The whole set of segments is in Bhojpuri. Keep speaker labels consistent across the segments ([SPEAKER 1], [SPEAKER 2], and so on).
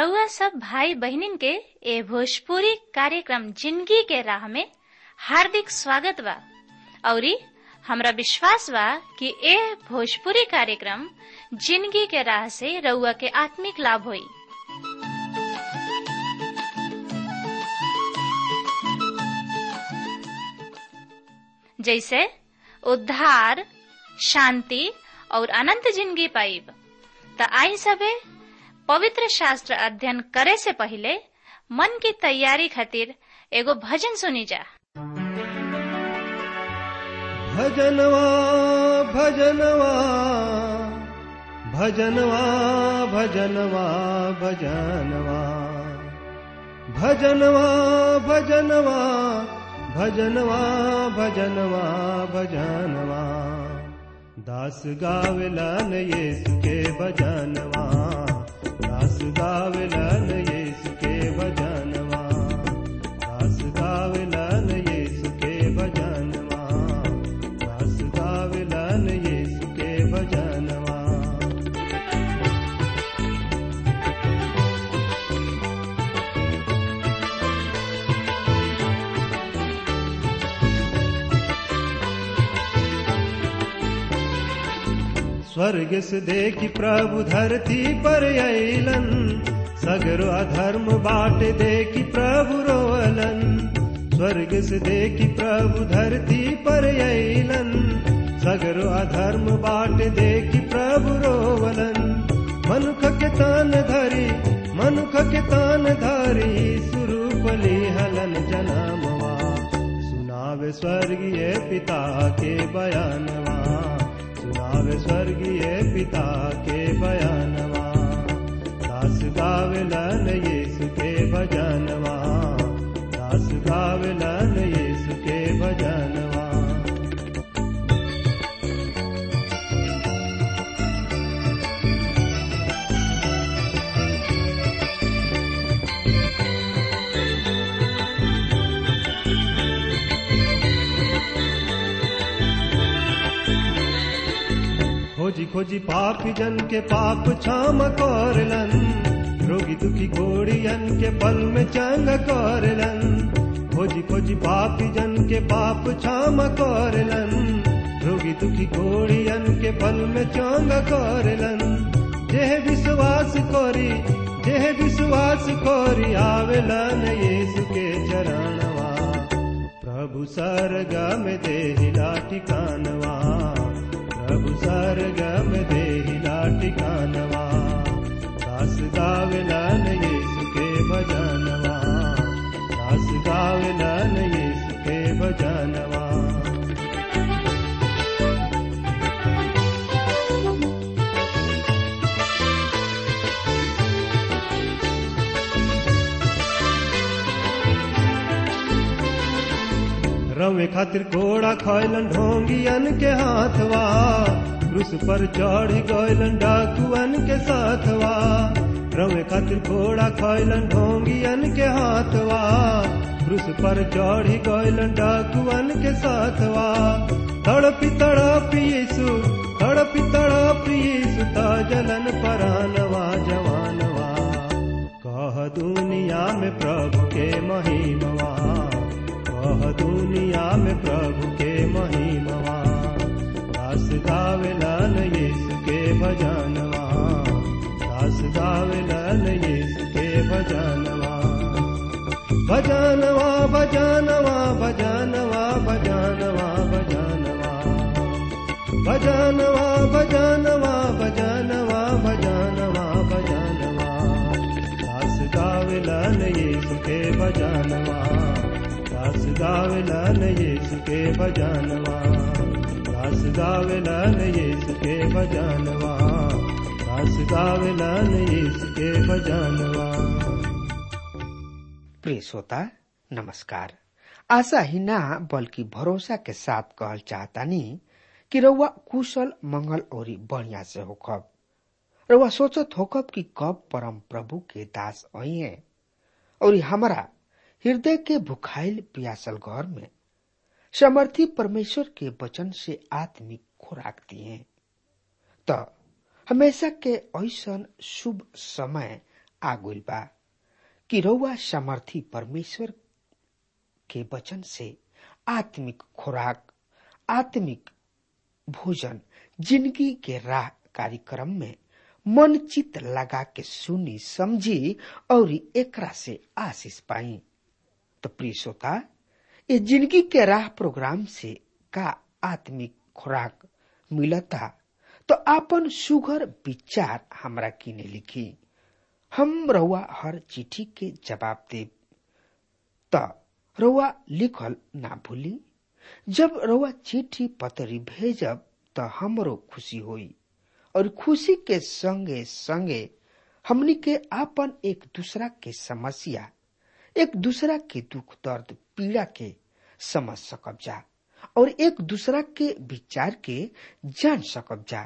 [SPEAKER 1] रउआ सब भाई बहिनीन के ए भोजपुरी कार्यक्रम जिंदगी के राह में हार्दिक स्वागत बा औरी हमरा विश्वास बा कि ए भोजपुरी कार्यक्रम जिंदगी के राह से रउआ के आत्मिक लाभ होई जैसे उद्धार शांति और अनंत जिंदगी पाइब त आई सबे पवित्र शास्त्र अध्ययन करे से पहले मन की तैयारी खातिर एगो भजन सुनी जा
[SPEAKER 2] भजनवा भजनवा भजनवा भजनवा भजनवा भजनवा भजनवा भजनवा भजनवा भजनवा दास गावला न येसु के भजनवा दास गावला न येसु के भजनवा दास गावला न येसु के भजनवा दास गावला न येसु के भजनवा स्वर्ग से देखी प्रभु धरती पर अलन सगरो अधर्म बाट देखी प्रभु रोअलन स्वर्ग से देखी प्रभु धरती पर अलन सगरो अधर्म बाट देखी प्रभु रोवलन मनुख के तान धरी मनुख के तान धरी सुरूपली हलन जनामवा सुनावे स्वर्गीय पिता के बयानवा सुनावे स्वर्गीय पिता के बयानवा दास गावलन यीशु के भजनवा दास गावलन यीशु के भजनवा खोजी खोजी पापी जन के पाप क्षम करलन रोगी दुखी घोड़ियन के पल में चंग करलन खोजी खोजी पापी जन के पाप क्षम करलन रोगी दुखी घोड़ियन के पल में चंग करलन जेह विश्वास करी जेह विश्वास करी आवेलन यीशु के चरणवा प्रभु सरगम देहिला ठिकानवा प्रभु सरगम देहिला ठिकानवा दास गावलन यीशु के भजनवा दास गावलन यीशु के भजनवा रवे खातिर घोड़ा खैलन ढोंगियन के हाथवा क्रूस पर चढ़ गयलन डाकुअन के साथवा रवे खातिर घोड़ा खैलन ढोंगियन के हाथवा क्रूस पर चढ़ गयलन डाकुअन के साथवा तड़पी तड़पी यीशु तड़पी तड़पी यीशु ता जलन परानवा जवानवा कह दुनिया में प्रभु के महिमवा कह दुनिया में प्रभु के महिमवा दास गावेलन यीशु के भजनवा दास गावेलन यीशु के भजनवा भजनवा भजनवा भजनवा भजनवा भजनवा भजनवा भजनवा भजनवा भजनवा भजनवा दास गावेलन यीशु के भजनवा दास गावेलन यीशु के भजनवा दास गावेलन यीशु के भजनवा दास गावेलन यीशु के भजनवा
[SPEAKER 3] प्रिय श्रोता नमस्कार आशा ही ना बल्कि भरोसा के साथ कहल चाहतानी कि रउआ कुशल मंगल और बढ़िया से होखब रउआ सोचत होखब कि कब परम प्रभु के दास आई और हमारा हृदय के भुखाइल पियासल घर में समर्थी परमेश्वर के वचन से आत्मिक खुराक दिए तो हमेशा के ऐसन शुभ समय आ गइल बा कि रउआ सामर्थी परमेश्वर के वचन से आत्मिक खुराक आत्मिक भोजन जिंदगी के राह कार्यक्रम में मन चित लगा के सुनी समझी और एकरा से आशीष पाई तो प्रिय श्रोता ये जिंदगी के राह प्रोग्राम से का आत्मिक खुराक मिलता तो आपन सुघर विचार हमरा किने लिखी हम रउआ हर चिट्ठी के जवाब देब त रउआ लिखल ना भूली जब रउआ चिट्ठी पतरी भेजब त हमरो खुशी होई और खुशी के संगे संगे हमनी के आपन एक दूसरा के समस्या एक दूसरा के दुख दर्द पीड़ा के समझ सकब जा और एक दूसरा के विचार के जान सकब जा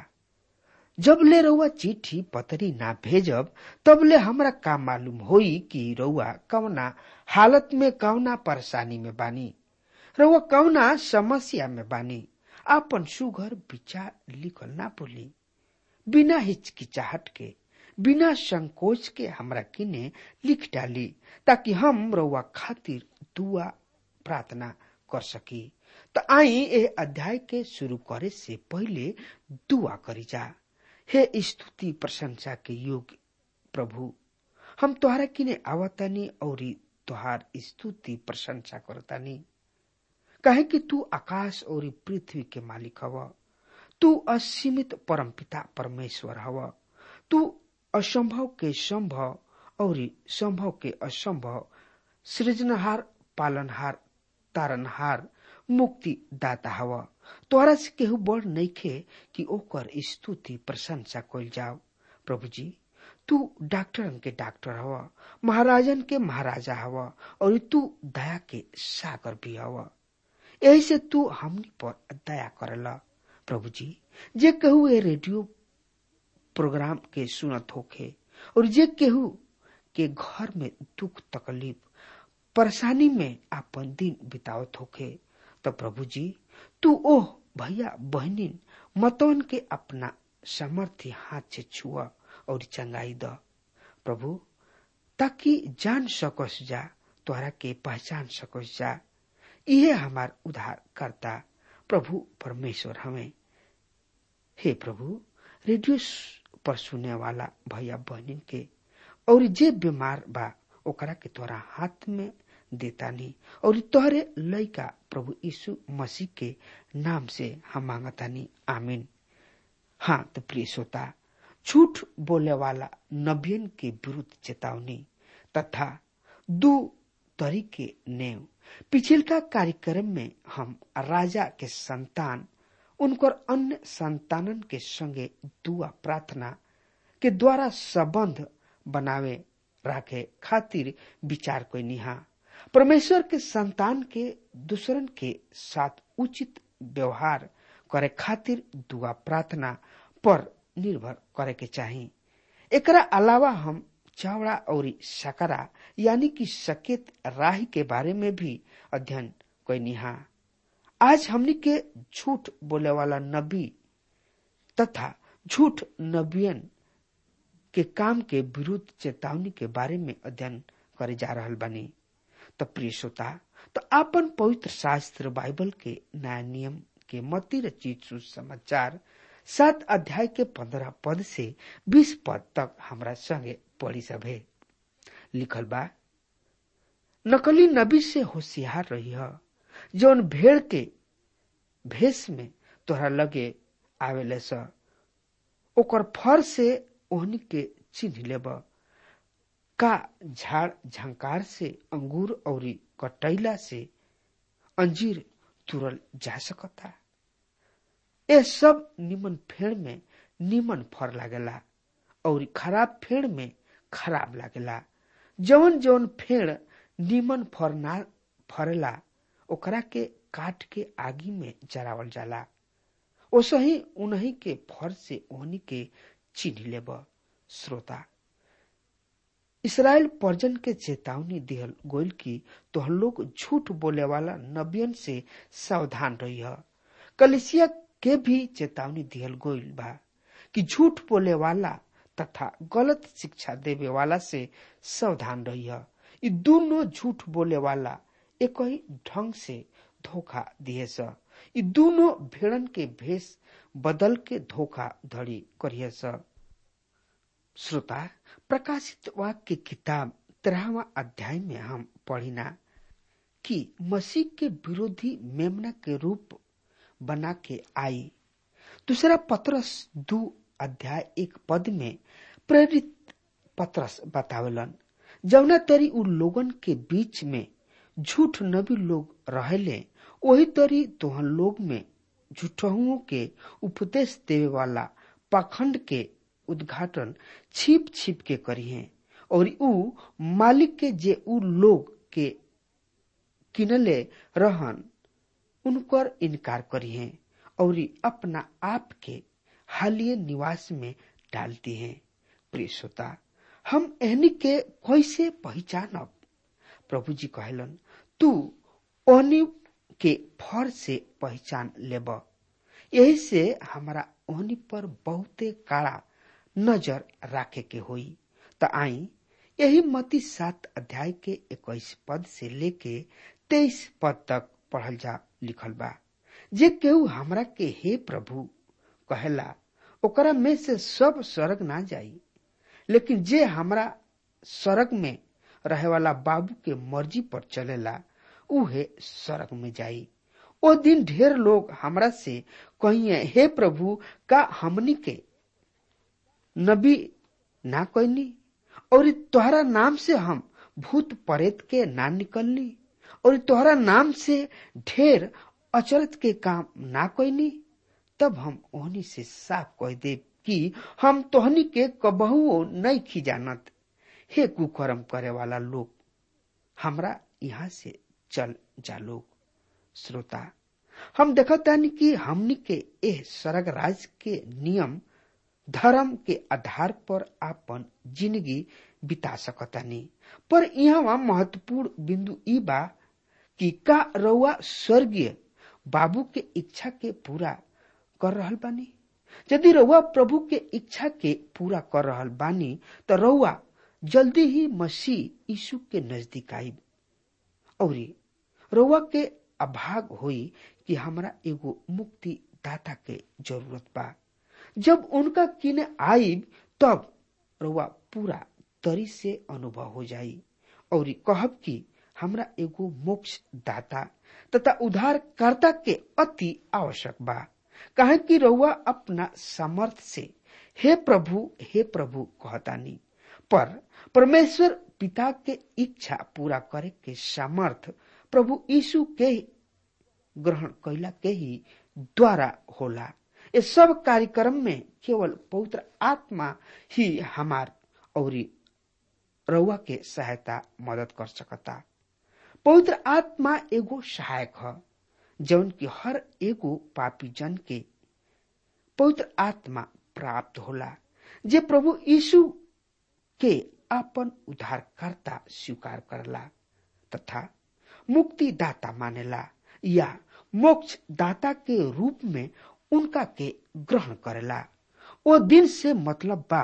[SPEAKER 3] जब ले रउआ चिट्ठी पतरी ना भेजब तब ले हमरा का मालूम होई कि रउआ कवना हालत में कवना परेशानी में बानी रउआ कवना समस्या में बानी आपन सुघर विचार लिखल ना बोली बिना हिचकिचाहट के बिना संकोच के हमरा किने लिख डाली ताकि हम रउआ खातिर दुआ प्रार्थना कर सकी तो आई ए अध्याय के शुरू करे से पहले दुआ करी जा हे स्तुति प्रशंसा के योग्य प्रभु हम तोहरा किने आवतानी और तोहार स्तुति प्रशंसा करतानी कहे कि तू आकाश और पृथ्वी के मालिक हव तू असीमित परमपिता परमेश्वर हव तू असंभव के संभव और संभव के असंभव सृजनहार पालनहार तारनहार मुक्ति दाता हव तोरा से केहू बड़ नइखे कि ओकर स्तुति प्रशंसा कइल जाओ प्रभु जी तू डॉक्टरन के डॉक्टर हव महाराजन के महाराजा हव और तू दया के सागर भी हव यही से तू हमनी पर दया करला प्रभु जी जे कहू ए रेडियो प्रोग्राम के सुनत होखे और जे केहू के घर में दुख तकलीफ परेशानी में आपन दिन बितावत होखे तो प्रभु जी तू ओह भैया बहनिन मतवन के अपना समर्थी हाथ से छुआ और चंगाई द प्रभु ताकि जान सकस जा तोहरा के पहचान सकस जा इहे हमार उद्धार करता प्रभु परमेश्वर हमें हे प्रभु रेडियो पर सुने वाला भैया बहनिन के और जे बीमार बा ओकरा के तोरा हाथ में देतानी और तोहरे लइका प्रभु यीशु मसीह के नाम से हम मांगतानी आमीन हाँ तो प्रिय श्रोता झूठ बोले वाला नबियन के विरुद्ध चेतावनी तथा दो तरीके नेव पिछिलका कार्यक्रम में हम राजा के संतान उनकर अन्य संतानन के संगे दुआ प्रार्थना के द्वारा संबंध बनावे राखे खातिर विचार कोई निहा परमेश्वर के संतान के दूसरन के साथ उचित व्यवहार करे खातिर दुआ प्रार्थना पर निर्भर करे के चाही एकरा अलावा हम चावड़ा और सकरा यानी कि सकेत राही के बारे में भी अध्ययन कोई निहा आज हमनी के झूठ बोले वाला नबी तथा झूठ नबियन के काम के विरुद्ध चेतावनी के बारे में अध्ययन करे जा रहल बनी तो प्रिय श्रोता तो आपन पवित्र शास्त्र बाइबल के नया नियम के मती रचित सुसमाचार सात अध्याय के पंद्रह पद से बीस पद तक हमरा संगे पढ़ी सभे लिखल बा नकली नबी से होशियार रही है जौन भेड़ के भेष में तोहरा लगे आवेले स ओकर फर से ओहनी के चिन्ह लेब का झाड़ झंकार से अंगूर और कटैला से अंजीर तुरल जा सकता ये सब निमन फेड़ में निमन फर लागेला और खराब फेड़ में खराब लागेला जवन जवन फेड़ निमन फर ना फरेला ओकरा के काट के आगी में जरावल जाला ओसही उन्हीं के फर से ओहनी के चिन्ह लेब श्रोता इसराइल पर्जन के चेतावनी दिहल गोयल की तोहर लोग झूठ बोले वाला नबियन से सावधान रही है कलिसिया के भी चेतावनी दिहल गोयल बा कि झूठ बोले वाला तथा गलत शिक्षा देवे वाला से सावधान रही ये दोनों झूठ बोले वाला एक ही ढंग से धोखा दिए स ये दोनों भेड़न के भेष बदल के धोखा धड़ी करिए स श्रोता प्रकाशित वाक्य किताब तेरहवा अध्याय में हम पढ़िना कि मसीह के विरोधी मेमना के रूप बना के आई दूसरा पत्रस दू अध्याय एक पद में प्रेरित पत्रस बतावलन जौना तरी उ लोगन के बीच में झूठ नबी लोग रहले वही तरी तोहन लोग में झूठहुओं के उपदेश देवे वाला पाखंड के उद्घाटन छिप छिप के करिए और उ मालिक के जे उ लोग के किनले रहन उनकर इनकार करिए और अपना आप के हालिय निवास में डालती हैं प्रिय श्रोता हम एहनी के कैसे पहचानब प्रभु जी कहलन तू ओहनी के फर से पहचान लेब यही से हमारा ओहनी पर बहुते काड़ा नजर राखे के होई त आई यही मती सात अध्याय के इक्कीस पद से लेके तेईस पद तक पढ़ल जा लिखल बा जे केहू हमरा के हे प्रभु कहेला ओकरा में से सब स्वर्ग ना जाई लेकिन जे हमरा स्वर्ग में रहे वाला बाबू के मर्जी पर चलेला उहे स्वर्ग में जाई ओ दिन ढेर लोग हमरा से कहिए हे प्रभु का हमनी के नबी ना कहनी और तोहरा नाम से हम भूत प्रेत के ना निकलनी और तोहरा नाम से ढेर अचरत के काम ना कहनी तब हम ओहनी से साफ कह दे कि हम तोहनी के कबहुओ नहीं खिजानत हे कुकर्म करे वाला लोग हमरा यहाँ से चल जा लोग श्रोता हम देखतानी कि हमनी के एह स्वर्ग राज के नियम धर्म के आधार पर आपन जिंदगी बिता सकतानी पर यहाँ महत्वपूर्ण बिंदु ई बा कि का रउआ स्वर्गीय बाबू के इच्छा के पूरा कर रहल बानी यदि रउआ प्रभु के इच्छा के पूरा कर रहल बानी तो रउआ जल्दी ही मसीह यीशु के नजदीक आई और रउआ के अभाग होई कि हमरा एगो मुक्ति दाता के जरूरत बा जब उनका किने आईब तब रउआ पूरा तरी से अनुभव हो जाई और कहब कि हमरा एगो मोक्ष दाता तथा उद्धारकर्ता के अति आवश्यक बा कहे कि रउआ अपना सामर्थ से हे प्रभु हे प्रभु कहतानी पर परमेश्वर पिता के इच्छा पूरा करे के सामर्थ प्रभु यीशु के ग्रहण कैला के ही द्वारा होला ये सब कार्यक्रम में केवल पवित्र आत्मा ही हमार और रउआ के सहायता मदद कर सकता पवित्र आत्मा एगो सहायक है जौन की हर एगो पापी जन के पवित्र आत्मा प्राप्त होला जे प्रभु यीशु के अपन उद्धारकर्ता स्वीकार करला तथा मुक्तिदाता मानेला या मोक्ष दाता के रूप में उनका के ग्रहण करेला वो दिन से मतलब बा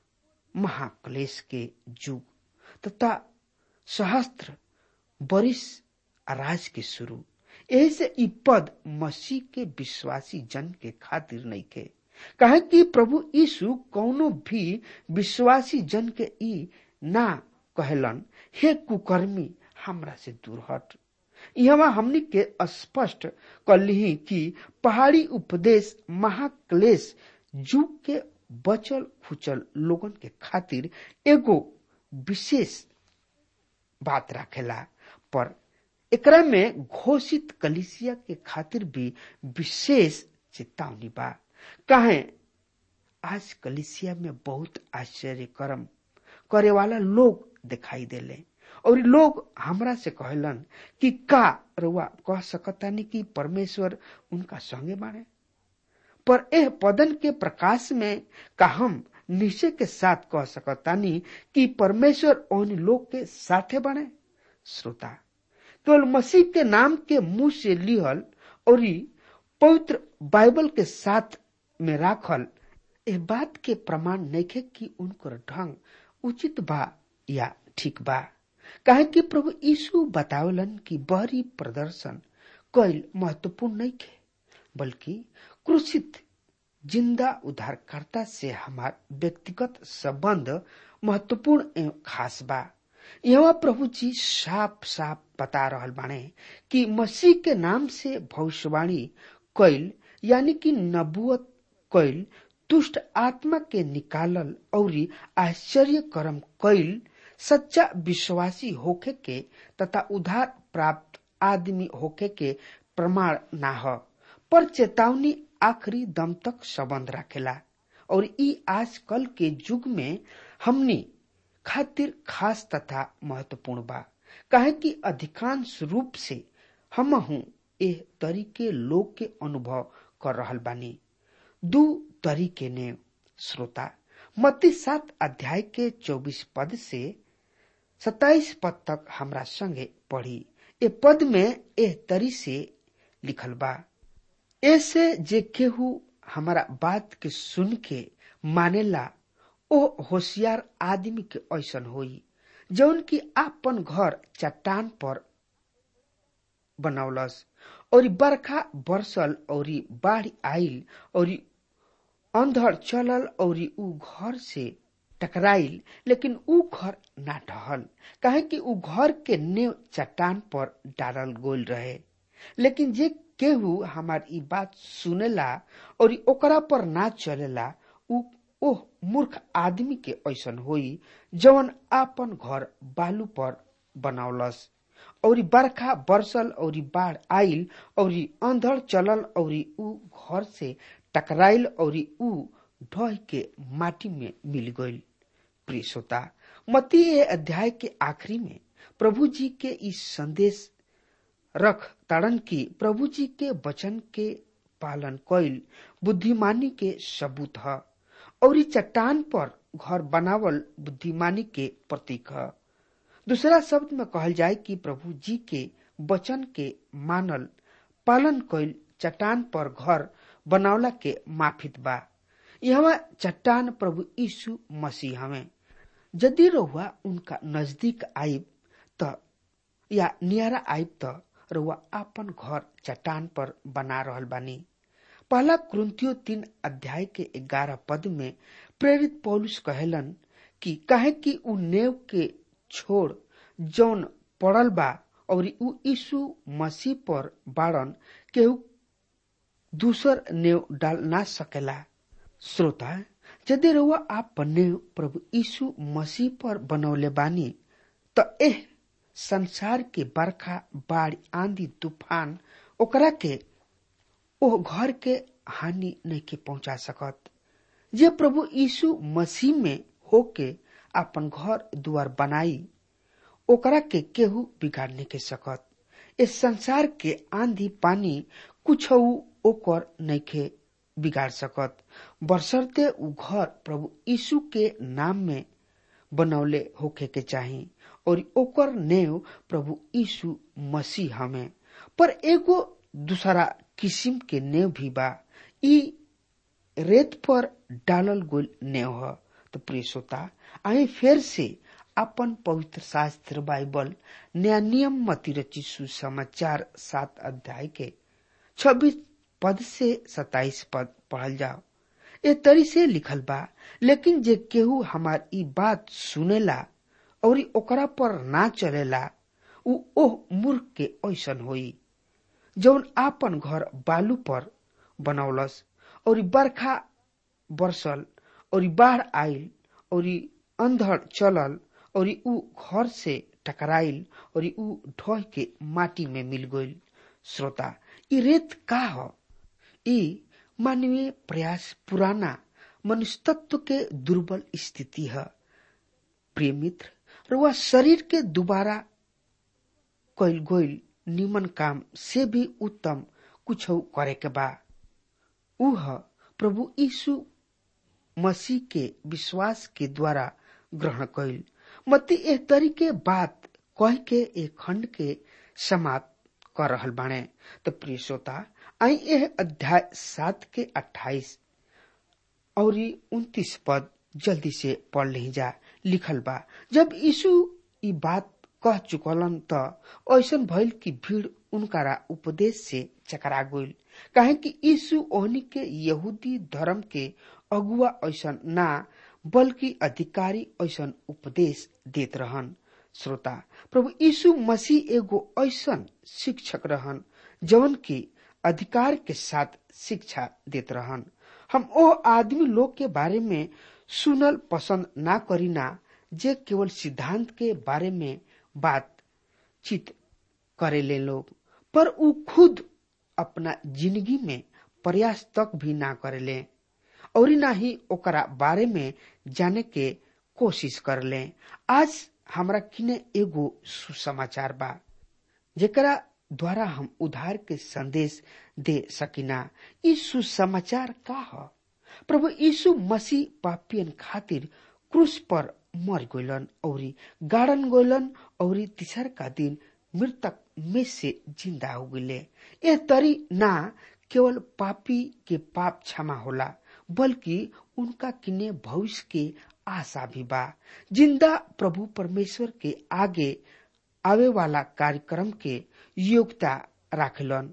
[SPEAKER 3] महाक्लेश के युग तथा सहस्त्र बरिस राज के शुरू यही से ई पद मसीह के विश्वासी जन के खातिर नहीं के कहे कि प्रभु यीशु कौनो भी विश्वासी जन के ई ना कहलन हे कुकर्मी हमरा से दूर हट यहाँ हमनी के स्पष्ट कली कि पहाड़ी उपदेश महाक्लेश युग के बचल खुचल लोगन के खातिर एगो विशेष बात रखेला पर एकरा में घोषित कलिसिया के खातिर भी विशेष चेतावनी बा कहे आज कलिसिया में बहुत आश्चर्य कर्म करे वाला लोग दिखाई देले और लोग हमरा से कहलन कि का रुआ कह सकतानी कि परमेश्वर उनका संगे बाणे पर एह पदन के प्रकाश में का हम निश्चय के साथ कह सकतानी कि परमेश्वर उन लोग के साथे बने श्रोता केवल मसीह के नाम के मुंह से लिहल और पवित्र बाइबल के साथ में राखल ए बात के प्रमाण नइखे कि उनकर ढंग उचित बा या ठीक बा काहे कि प्रभु यीशु बतावलन कि बहरी प्रदर्शन कैल महत्वपूर्ण नइखे बल्कि क्रूसित जिंदा उद्धारकर्ता से हमार व्यक्तिगत संबंध महत्वपूर्ण एवं खास बा यहाँ प्रभु जी साफ साफ बता रहल बाणे कि मसीह के नाम से भविष्यवाणी कैल यानी कि नबुअत कैल दुष्ट आत्मा के निकालल और आश्चर्य कर्म कैल सच्चा विश्वासी होखे के तथा उधार प्राप्त आदमी होखे के प्रमाण ना ह पर चेतावनी आखिरी दम तक संबंध रखेला और ई आजकल के युग में हमनी खातिर खास तथा महत्वपूर्ण बा काहे कि अधिकांश रूप से हम हूँ एह तरीके लोग के अनुभव कर रहल बानी दू तरीके ने श्रोता मत्ती सात अध्याय के चौबीस पद से सताइस पद तक हमरा संगे पढ़ी ए पद में एह तरी से लिखल बा ऐसे जे केहू हमारा बात के सुन के मानेला ओ होशियार आदमी के ऐसन होई जौन की आपन घर चट्टान पर बनौलस और बरखा बरसल और बाढ़ आइल और अंधड़ चलल और ऊ घर से टकराइल लेकिन ऊ घर ना ढहल काहे कि ऊ घर के नेव चट्टान पर डालल गोल रहे लेकिन जे केहू हमार ई बात सुनेला और ओकरा पर ना चलेला ऊ ओह मूर्ख आदमी के ऐसन होई जवन आपन घर बालू पर बनौलस और बरखा बरसल और बाढ़ आइल और अंधड़ चलल और ऊ घर से टकराइल और ऊ ढह के माटी में मिल गईल प्रिय श्रोता मती अध्याय के आखिरी में प्रभु जी के इस संदेश रख ताड़न की प्रभु जी के वचन के पालन कैल बुद्धिमानी के सबूत है और चट्टान पर घर बनावल बुद्धिमानी के प्रतीक है दूसरा शब्द में कहल जाए कि प्रभु जी के वचन के मानल पालन कैल चट्टान पर घर बनावला के माफित बा यहाँ चट्टान प्रभु यीशु मसीह हमें यदि रहुआ उनका नजदीक आइब त या नियारा आइब त रहुआ आपन घर चट्टान पर बना रहल बानी पहला क्रंथियो तीन अध्याय के ग्यारह पद में प्रेरित पौलुस कहेलन कि कहे कि उ नेव के छोड़ जौन पड़ल बा और उ यीशु मसीह पर बाड़न केहू दूसर नेव डाल ना सकेला श्रोता यदि रउआ आप नेव प्रभु यीशु मसीह पर बनौले बानी त एह संसार के बरखा बाढ़ आंधी तूफान ओकरा के ओ घर के हानि नहीं के पहुंचा सकत जे प्रभु यीशु मसीह में होके अपन घर दुआर बनाई ओकरा के केहू बिगाड़ नहीं के सकत इस संसार के आंधी पानी कुछ ओकर नहीं के बिगाड़ सकत बरसरते उ घर प्रभु यीशु के नाम में बनौले होके के चाही और ओकर नेव प्रभु यीशु मसीह हमें पर एगो दूसरा किस्म के नेव भी बा ई रेत पर डालल गोल नेव ह तो प्रिय श्रोता आई फिर से अपन पवित्र शास्त्र बाइबल नया नियम मती रची सुसमाचार सात अध्याय के छब्बीस पद से सताइस पद पढ़ल जाओ ए तरी से लिखल बा लेकिन जे केहू हमार ई बात सुनेला और ओकरा पर ना चलेला उ ओह मूर्ख के ऐसन होई जौन आपन घर बालू पर बनौलस और बरखा बरसल और बाढ़ आइल और अंधड़ चलल और उ घर से टकराइल और उ ढह के माटी में मिल गईल श्रोता ई रेत का ह ई मानवीय प्रयास पुराना मनुष्य तत्व के दुर्बल स्थिति है प्रिय मित्र रुआ शरीर के दोबारा कैल गोइल निमन काम से भी उत्तम कुछ करे के बा उह प्रभु यीशु मसीह के विश्वास के द्वारा ग्रहण कैल मती एक तरीके बात कह के एक खंड के समाप्त कर रहल बाणे तो प्रिय श्रोता आई यह अध्याय सात के अट्ठाईस और उन्तीस पद जल्दी से पढ़ ले जा लिखल बा जब यीशु ई बात कह चुकलन त ऐसन भइल कि भीड़ उनकारा उपदेश से चकरा गइल काहे कि यीशु ओहनी के यहूदी धर्म के अगुआ ऐसन ना बल्कि अधिकारी ऐसन उपदेश देत रहन श्रोता प्रभु यीशु मसीह एगो ऐसन शिक्षक रहन जवन की अधिकार के साथ शिक्षा देत रहन हम ओ आदमी लोग के बारे में सुनल पसंद ना करीना जे केवल सिद्धांत के बारे में बातचीत करेले लोग पर उ खुद अपना जिंदगी में प्रयास तक भी ना करेले और ना ही ओकरा बारे में जाने के कोशिश करले आज हमरा किने एगो सुसमाचार बा जेकरा द्वारा हम उधार के संदेश दे सकिना ई सुसमाचार का ह प्रभु यीशु मसीह पापियन खातिर क्रूस पर मर गइलन और गाड़न गइलन और तीसर का दिन मृतक में से जिंदा हो गए ए तरी ना केवल पापी के पाप क्षमा होला बल्कि उनका किने भविष्य के आशा भी बा जिंदा प्रभु परमेश्वर के आगे आवे वाला कार्यक्रम के योग्यता राखलन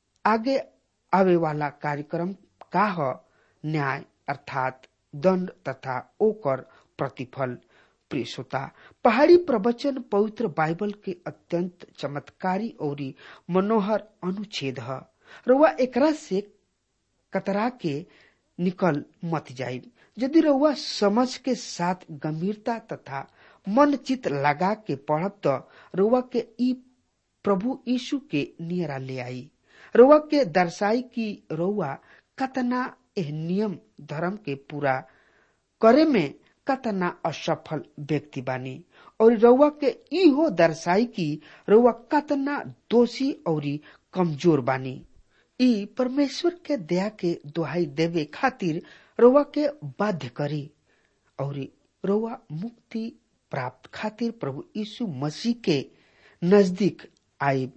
[SPEAKER 3] आगे आवे वाला कार्यक्रम का ह न्याय अर्थात दंड तथा ओकर प्रतिफल प्रिय श्रोता पहाड़ी प्रवचन पवित्र बाइबल के अत्यंत चमत्कारी और मनोहर अनुच्छेद है रउआ एकरा से कतरा के निकल मत जाई यदि रउआ समझ के साथ गंभीरता तथा मन चित लगा के पढ़ब तो रउआ के ई प्रभु यीशु के नियरा ले आई रउआ के दर्शाई की रउआ कतना एह नियम धर्म के पूरा करे में कतना असफल व्यक्ति बानी और रउआ के इहो दर्शाई की रउआ कतना दोषी और कमजोर बानी ई परमेश्वर के दया के दुहाई देवे खातिर रउआ के बाध्य करी और रउआ मुक्ति प्राप्त खातिर प्रभु यीशु मसीह के नजदीक आईब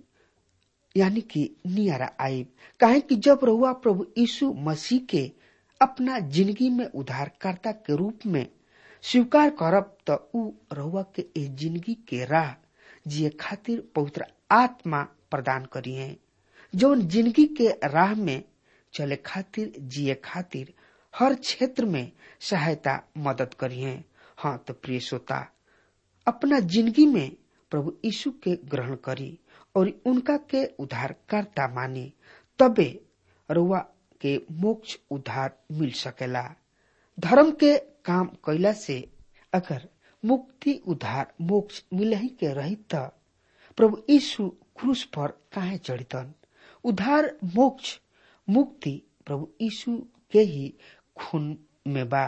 [SPEAKER 3] यानी कि नियारा आईब काहे कि जब रउआ प्रभु यीशु मसीह के अपना जिंदगी में उद्धारकर्ता के रूप में स्वीकार करब त उ रउआ के ए जिंदगी के राह जिए खातिर पवित्र आत्मा प्रदान करिए जौन जिंदगी के राह में चले खातिर जिए खातिर हर क्षेत्र में सहायता मदद करिए हाँ तो प्रिय श्रोता अपना जिंदगी में प्रभु यीशु के ग्रहण करी और उनका के उद्धारकर्ता मानी तबे रुआ के मोक्ष उद्धार मिल सकेला धर्म के काम कैला से अगर मुक्ति उद्धार मोक्ष मिल ही के रही त प्रभु यीशु क्रूस पर काहे चढ़ितन उद्धार मोक्ष मुक्ति प्रभु यीशु के ही खून में बा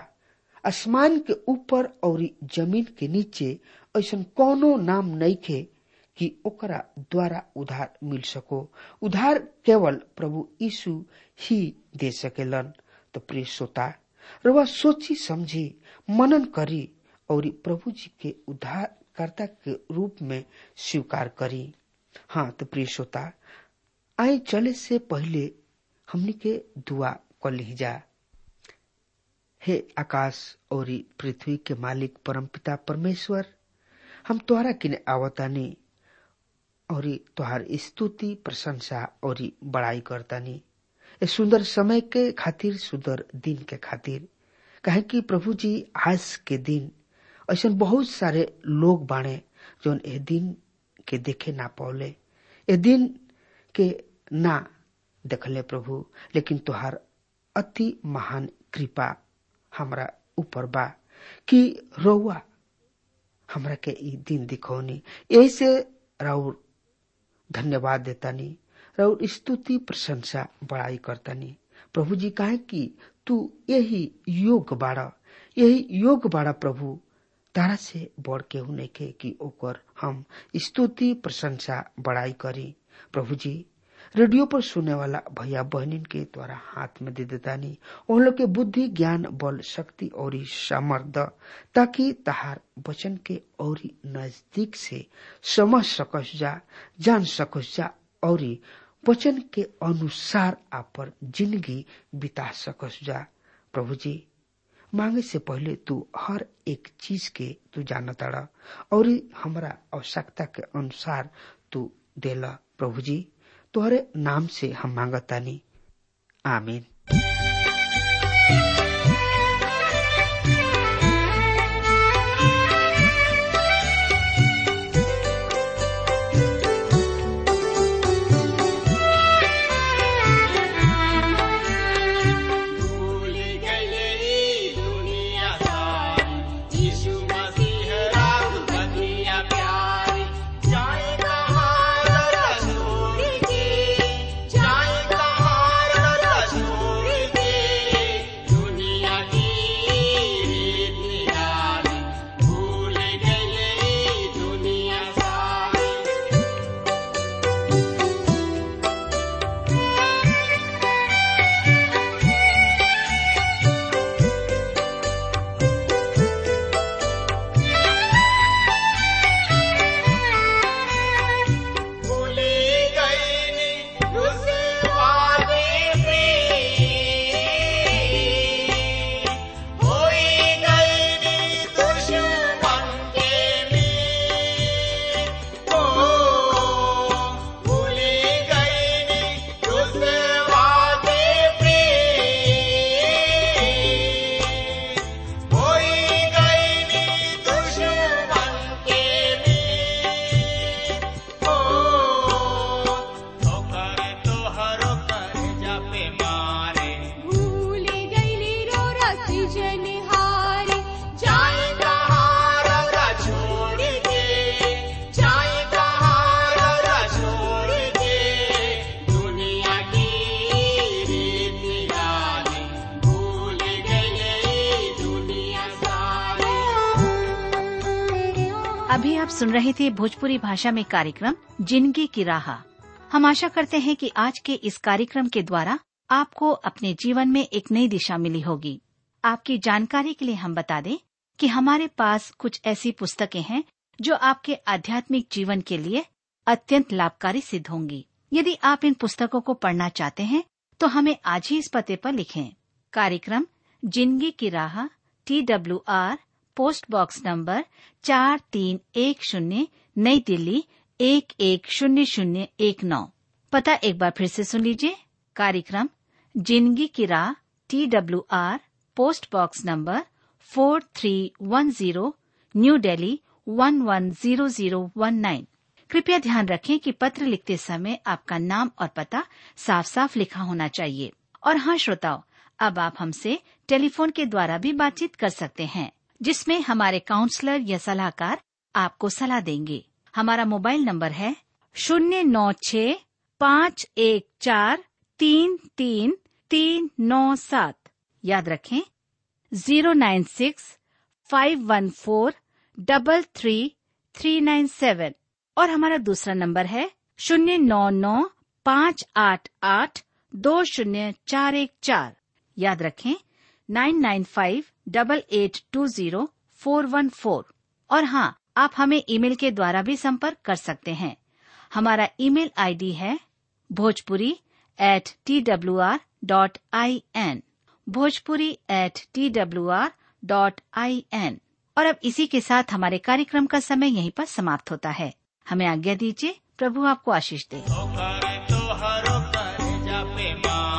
[SPEAKER 3] आसमान के ऊपर और जमीन के नीचे ऐसा कोनो नाम नहीं खे कि ओकरा द्वारा उधार मिल सको उधार केवल प्रभु यीशु ही दे सकेलन तो प्रिय श्रोता रवा सोची समझी मनन करी और प्रभु जी के उद्धारकर्ता के रूप में स्वीकार करी हाँ तो प्रिय श्रोता आए चले से पहले हमनी के दुआ कर ली जा हे आकाश और पृथ्वी के मालिक परमपिता परमेश्वर हम तोहरा किने आवतानी और तोहार स्तुति प्रशंसा और बड़ाई करतानी ए सुंदर समय के खातिर सुंदर दिन के खातिर कहे कि प्रभु जी आज के दिन ऐसा बहुत सारे लोग बाणे जो ए दिन के देखे ना पौले ए दिन के ना देखले प्रभु लेकिन तुहार अति महान कृपा हमरा ऊपर बा कि रउआ हमरा के ई दिन दिखौनी यही से राउर धन्यवाद देतानी राउर स्तुति प्रशंसा बड़ाई करतानी प्रभु जी कहे कि तू यही योग बाड़ा यही योग बाड़ा प्रभु तारा से बढ़ के होने के कि ओकर हम स्तुति प्रशंसा बड़ाई करी प्रभु जी रेडियो पर सुनने वाला भैया बहनिन के द्वारा हाथ में दे देतानी उन लोग के बुद्धि ज्ञान बल शक्ति और सामर्थ ताकि तहार वचन के और नजदीक से समझ सकस जा जान सकस जा और वचन के अनुसार आप पर जिंदगी बिता सकस जा प्रभु जी मांगे से पहले तू हर एक चीज के तू जानताड़ा और हमरा आवश्यकता के अनुसार तू देला प्रभु जी तोहरे नाम से हम मांगतानी आमीन
[SPEAKER 4] भूल गए दुनिया सारी यीशु मसीह राम बनिया प्यारी जाए कहाँ रसूल के जाए कहाँ रसूल के दुनिया की रीत निराली भूल गए दुनिया सारी भूली गई उस वादे पे होई गई दुश्मन के में ओ भूली गई उस वादे पे होई गई दुश्मन के में ओ ठोकर तोहरो कर जापे मारे
[SPEAKER 5] भूल गईली रो रसी जनिहारी
[SPEAKER 4] जाए कहाँ रौरा छोड़ के जाए कहाँ रौरा छोड़ के दुनिया की रीत निराली भूल गई दुनिया सारी
[SPEAKER 6] अभी आप सुन रहे थे भोजपुरी भाषा में कार्यक्रम जिंदगी की राह हम आशा करते हैं कि आज के इस कार्यक्रम के द्वारा आपको अपने जीवन में एक नई दिशा मिली होगी आपकी जानकारी के लिए हम बता दें कि हमारे पास कुछ ऐसी पुस्तकें हैं जो आपके आध्यात्मिक जीवन के लिए अत्यंत लाभकारी सिद्ध होंगी यदि आप इन पुस्तकों को पढ़ना चाहते हैं तो हमें आज ही इस पते पर लिखें कार्यक्रम जिंदगी की राह T W R post box number चार तीन एक शून्य नई दिल्ली एक एक शून्य शून्य एक नौ पता एक बार फिर से सुन लीजिए कार्यक्रम जिंदगी की राह T W R post box number four three one zero new Delhi one one zero zero one nine कृपया ध्यान रखें कि पत्र लिखते समय आपका नाम और पता साफ साफ लिखा होना चाहिए और हाँ श्रोताओ अब आप हमसे टेलीफोन के द्वारा भी बातचीत कर सकते हैं जिसमें हमारे काउंसलर या सलाहकार आपको सलाह देंगे हमारा मोबाइल नंबर है शून्य नौ छ पाँच एक चार तीन तीन तीन नौ सात याद रखें zero nine six five one four double three three nine seven और हमारा दूसरा नंबर है शून्य नौ नौ पाँच आठ आठ दो शून्य चार एक चार याद रखें nine nine five double eight two zero four one four और हाँ आप हमें ईमेल के द्वारा भी संपर्क कर सकते हैं हमारा ईमेल आईडी है Bhojpuri at T W R dot I N Bhojpuri at T W R dot I N और अब इसी के साथ हमारे कार्यक्रम का समय यहीं पर समाप्त होता है हमें आज्ञा दीजिए प्रभु आपको आशीष दे
[SPEAKER 4] ठोकर तोहरो कर जापे मारे